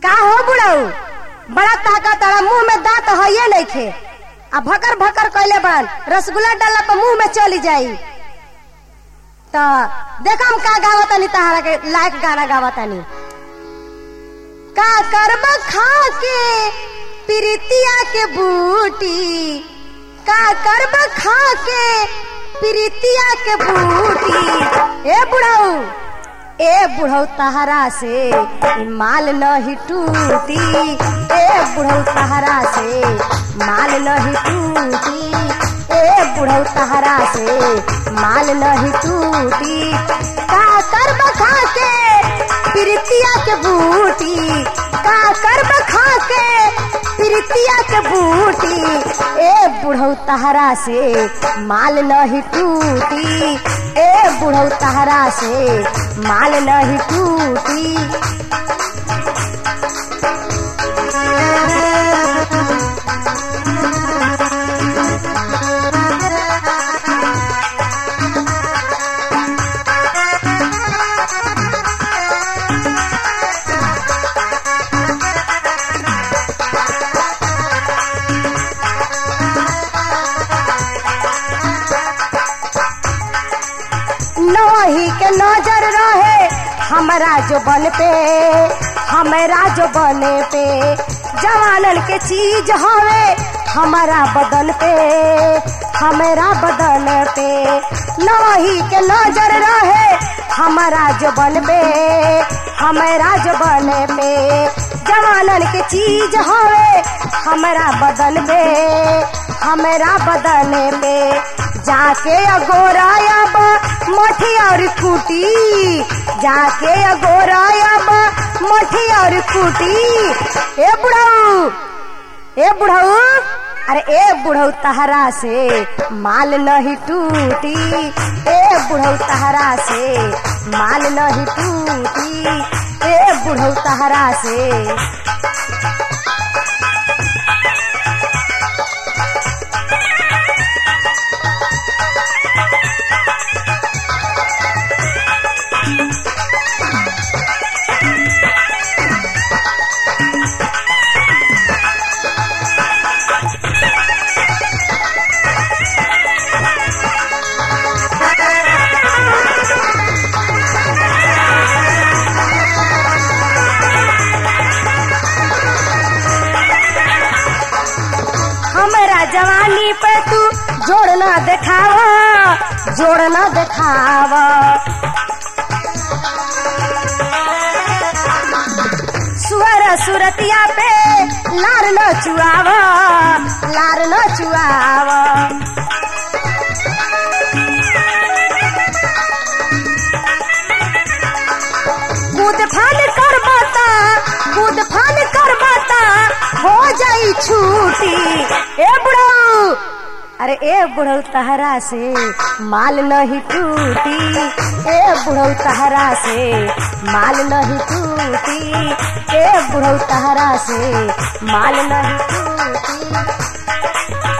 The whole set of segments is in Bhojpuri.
का हो बुढ़ऊ बड़ा ताकत अड़ा मुंह में दांत हइये नहीं खे आ भकर भकर कैले बड़न रसगुल्ला डाला पर मुंह में चली जाई तो देखा हम का गावतानी तहारा के लायक गाना गावतानी का करब खा के प्रीतिया के बूटी का करब खा के प्रीतिया के बूटी ए बुढ़ऊ ए बुढ़ऊ तहरा से ई माल नहीं टूटी ए बुढ़ऊ तहरा से माल नहीं टूटी ए बुढ़ऊ तहरा से माल नहीं टूटी का करब खा के प्रीतिया के बूटी का करब खा के प्रीतिया के बूटी ए बुढ़ऊ तहरा से माल नहीं टूटी ए बुढ़ऊ तहरा से माल नहीं टूटी नही के नजर रहे हमरा जो बन पे हमरा जो बने पे जवानन के चीज हवे हमारा बदन पे हमारा बदन पे नही के नजर रहे हमारा जो बन पे हमारा जो बने पे जवानन के चीज हवे हमारा बदन पे हमारा बदन पे जाके अगोराया बा मठी और खूटी जाके अगोराया बा मठी और खूटी ए बुढ़ऊ ए बुढ़ऊ अरे ए बुढ़ऊ तहरा से माल नहीं टूटी ए बुढ़ऊ तहरा से माल नहीं टूटी ए बुढ़ऊ तहरा से हमरा जवानी पे तू जोड़ना देखावा जोड़ना देखावा सुअर सुरतिया पे लार न चुआवा लार न चुआवा कूद फान कर बाता कूद फान कर बाता हो जाई छूटी ए बुढ़ऊ अरे ए बुढ़ऊ तहरा से माल नहीं टूटी ए बुढ़ऊ तहरा से माल नहीं टूटी ए बुढ़ऊ तहरा से माल नहीं टूटी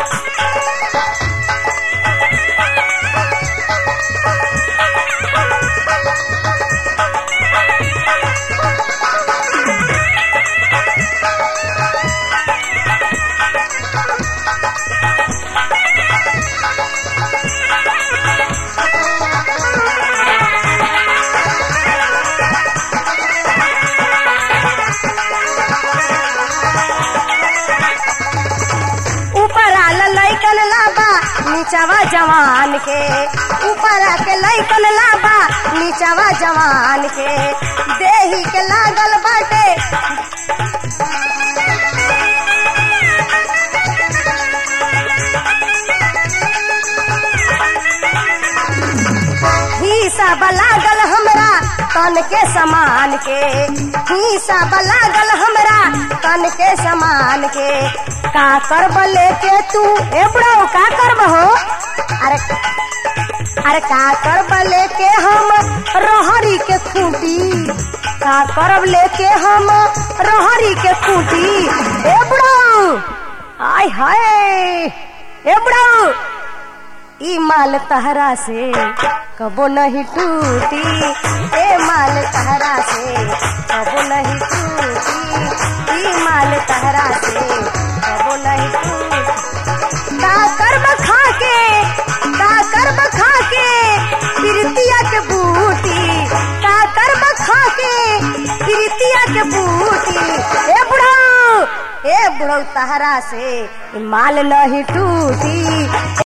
ऊपर आल लैकन लाबा नीचावा जवान के ऊपर आके लैकन लाबा नीचावा जवान के देही के लागल बाटे हिस्सा लागल हमरा तन के समान के हिस्सा लागल हमरा तन के समान के का करब लेके तू ए बुढ़ऊ का करब हो अरे अरे का करब लेके हम रहरी के खूटी का करब लेके हम रहरी के खूटी ए बुढ़ऊ आय हाय ए बुढ़ऊ ई माल तहरा से कबो नहीं टूटी ए माल तहरा से कबो नहीं टूटी तहरा से कबो नहीं टूटी का कर्म खा के का कर्म खा के प्रीतिया के बूटी का कर्म खा के प्रीतिया के बूटी ए बुढ़ऊ ए बुढ़ऊ तहरा से माल नहीं टूटी